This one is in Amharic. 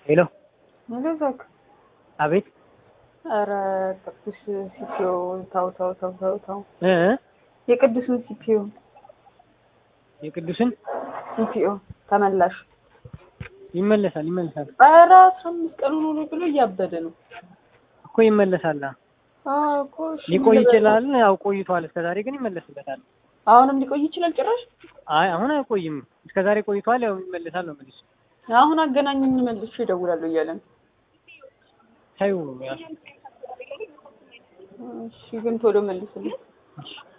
ሄሎ መለዛክ አቤት ኧረ ቅዱስ ሲፒዮ ታው ታው ታው ታው ታው እ የቅዱስን ሲፒዮ የቅዱስን ሲፒዮ ተመላሽ ይመለሳል ይመለሳል ኧረ አስራ አምስት ቀኑ ነው ብሎ እያበደ ነው እኮ ይመለሳል። አዎ እኮ እሺ ሊቆይ ምን ልበል? ይችላል። ያው ቆይቷል። እስከዛሬ ግን ይመለስበታል። አሁንም ሊቆይ ይችላል ጭራሽ አይ አሁን አይቆይም። እስከዛሬ ቆይቷል። ያው ይመለሳል ነው የምልሽ። አሁን አገናኝኝ መልሼ እደውላለሁ እያለ ነው ታዩ ያው እሺ ግን ቶሎ መልስልኝ እሺ